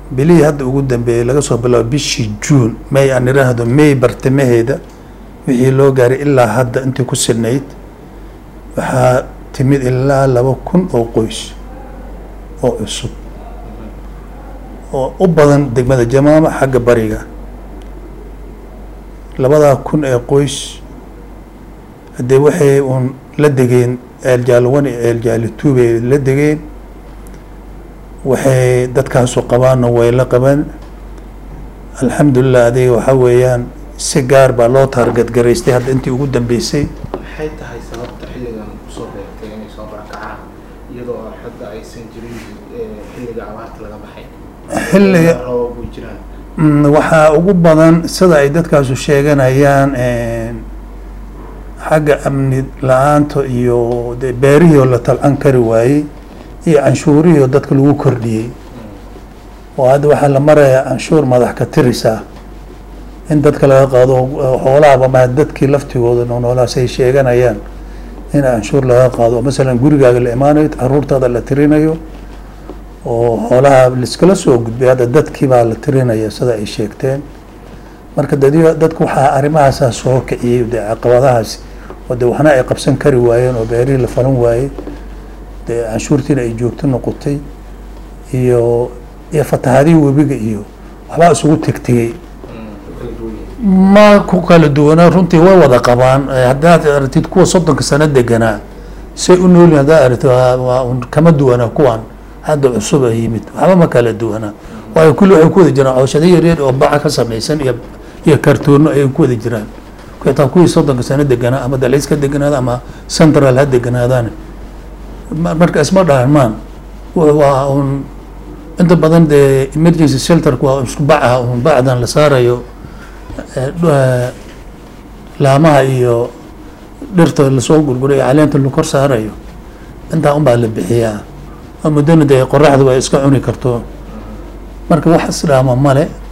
bilihii hadda ugu dambeeyey laga soo bilaabo bishii juun may aan iraahdo may bartamaheeda wixii loo gaaray ilaa hadda intii ku silnayd waxaa timid ilaa laba kun oo qoys oo cusub oo u badan degmada jamaama xagga bariga labadaa kun ee qoys haddee waxay uun la degeen eeljaalwan iyo eeljaalituub bay la degeen waxay dadkaasu qabaanna way la qabaan alxamdulilah adiga waxaa weeyaan si gaar baa loo taargadgaraystay hadda intii ugu dambeysay maxay tahay sababta xilligan usoo beegtay inay soo barakacaan iyadoo hadda aysan jirin eh, xilliga abaarta laga baxay xilliga roobab way jiraan Mm, waxaa ugu badan sida ay dadkaasu sheeganayaan xagga amni la-aanta iyo de beerihii oo la talcan kari waayey iyo canshuurihii oo dadka lagu kordhiyey oo hadda waxaa la marayaa canshuur madax ka tirisa in dadka laga qaado xoolahaba ma dadkii laftigooda noolaas ay sheeganayaan in canshuur laga qaado masalan gurigaaga la imaanayo caruurtaada la tirinayo oo xoolaha liskala soo gudbay hadda dadkii baa la tirinaya sida ay sheegteen marka dadi dadku waxaa arrimahaasaa soo kiciyey dee caqabadahaasi oo de waxna ay qabsan kari waayeen oo beerihii la falan waayey dee canshuurtiina ay joogto noqotay iyo iyo fatahaadihii webiga iyo waxbaa isugu tegtegey kala duwan yahay ma ku kala duwanaa runtii way wada qabaan Eh, haddaad aragtid kuwa soddonka sano deganaa say u noolyihin haddaad aragtid waa- waa un kama duwanaa kuwan hadda cusub a yimid waxba ma kala duwanaa waayo kulli waxay ku wada jiraan cooshado yaryar oo baca ka samaysan iyo iyo kartoono ayay ku wada jiraan xitaa kuwii soddonka sano deganaa ama dalays ka deganaada ama central ha deganaadaan Ma- marka isma dhaarmaan Wa- waa un inta badan dee emergency shelterku waa isku baca un bacdan la saarayo eh, dhu- eh, laamaha iyo dhirta lasoo gurgurayo caleenta la kor saarayo intaa unbaa la bixiyaa oo muddana dee qoraxdu ay iska cuni karto marka wax isdhaama male